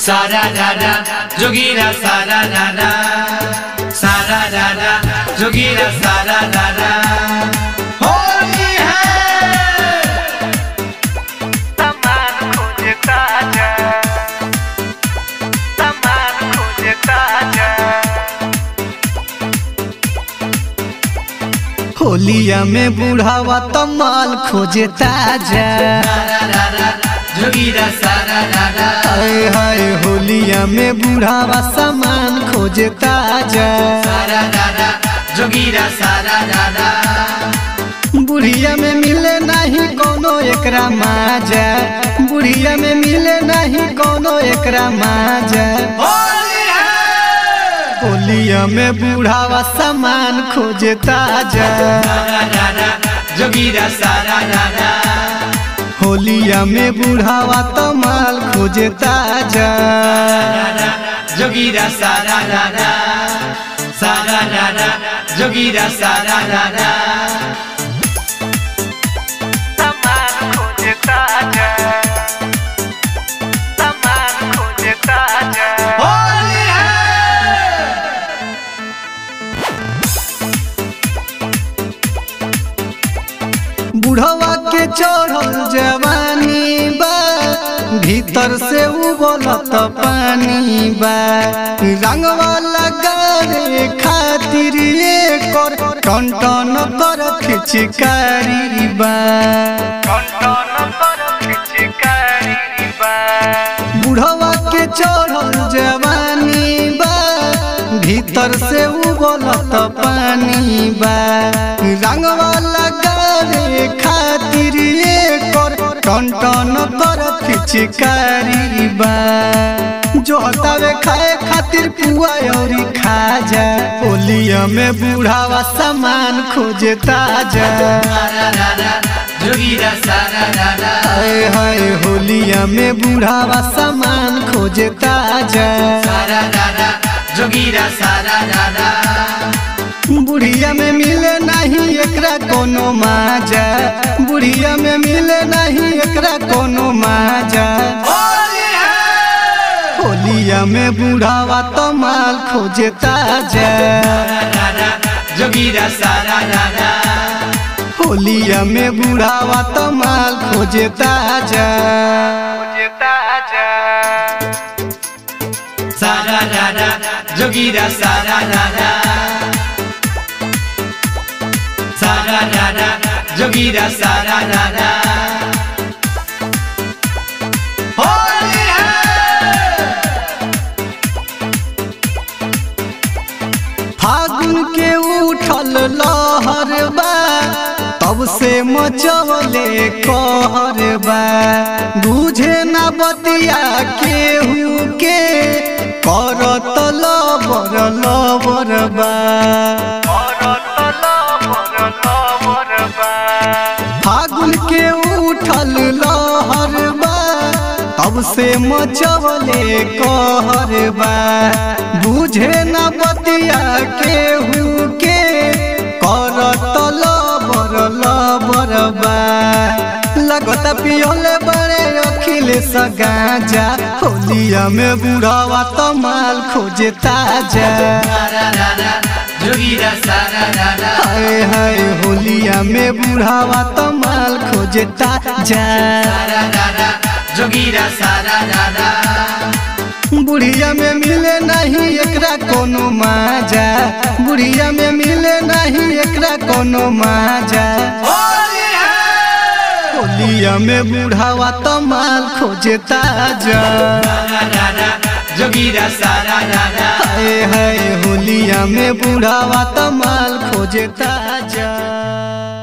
सारा रारा जोगीरा सारा रारा सारा रारा जोगीरा सारा रारा होली है सामान खोजे ताजा सामान खोजे ताजा होलिया में बुढ़ावा तमाल खोजे ताजा सारा रारा जोगीरा सारा रारा हाय हाय होलिया में बुढ़ावा सामान खोजे ताजा सारा रारा जोगीरा सारा रारा बुढ़िया में मिले नहीं कोनो एकरा माजा बुढ़िया में मिले नहीं कोनो एकरा माजा होली है होलिया में बुढ़ावा सामान खोजे ताजा सारा रारा जोगीरा सारा रारा होलिया में बुढ़ावा तमाल खोजे ताजा रारा जोगीरा सारा रारा सारा रारा जोगीरा सारा रारा सामान खोजे ताजा सामान खोजे ताजा होली है बुढ़वा के चढ़ल जवानी बा भीतर से उबलत पानी बा रंगवा लगावे खातिर एकर टन टन कर खिचकारी बा कंटन पर खिचकारी बा बुढ़वा के चढ़ल जवानी बा भीतर से उबलत पानी बा रंगवा लगावे खातिर एकर टन टन कर खिचकारी बा जो हतावे खाए खातिर पुआ औरी खाजा होलिया में बुढ़ावा सामान खोजे ताजा सारा रारा जोगीरा सारा रारा हाय हाय होलिया में बुढ़ावा सामान खोजे ताजा सारा रारा जोगीरा सारा रारा बुढ़िया में मिले नहीं एकरा कोनो माजा बुढ़िया में मिले नहीं एकरा कोनो माजा होली है होलिया में बुढ़ावा तमाल खोजे ताजा सारा रारा जोगीरा सारा रारा होलिया में बुढ़ावा तमाल खोजे ताजा खोजे ताजा सारा रारा जोगीरा सारा रारा सारा रारा जोगीरा सारा रारा होली है फागुन के उठल लहर बा तब से मचवले कहर बा बुझे न बतिया केहू के करत लबर लबर बा औरत लबर लबर बा फागुन के उठल लहर बा तब से मचवले कहर बा बुझे न बतिया केहू के करत लबर लबर बा लगत पियोले बड़े अखिलेश गाजा होलिया में बुढ़ावा तमाल खोजे ताजा सारा रारा जोगीरा सारा रारा हाय हाय होलिया में बुढ़ावा तमाल खोजे ताजा सारा रारा जोगीरा सारा रारा बुढ़िया में मिले नहीं एकरा कोनो माजा बुढ़िया में मिले नहीं एकरा कोनो माजा होली है होलिया में बुढ़ावा तमाल खोजे ताजा सारा रारा जोगीरा सारा रारा हाय हाय होलिया में बुढ़ावा तमाल खोजे ताजा